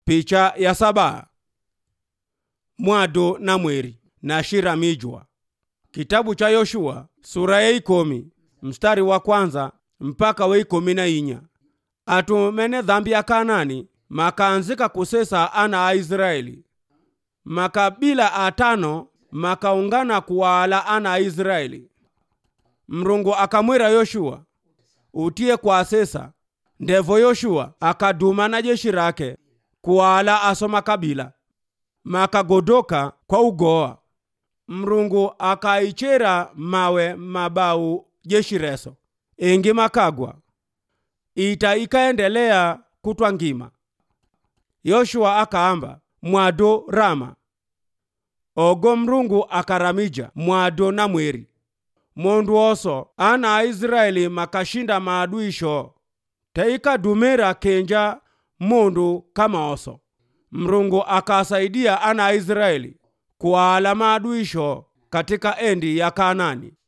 picha ya saba mwado na mweri na shira mijwa kitabu cha yoshua sura ya ikomi mstari wa kwanza mpaka wa ikomi na inya atumene dhambi ya kanani makaanzika kusesa ana a israeli makabila atano makaungana kuwaala ana a israeli mrungu akamwira yoshua utiye kwa sesa ndevo yoshua akaduma na jeshi rake kuwaala aso makabila makagodoka kwa ugoa mrungu akaichera mawe mabau jeshi reso ingi makagwa ita ikaendelea kutwa ngima yoshua akaamba mwado rama ogo mrungu akaramija mwado na mweri mondu oso ana a israeli makashinda maadui sho teikadumira kenja mundu kama oso mrungu akasaidia ana a israeli kuwaala maadui sho katika endi ya kanani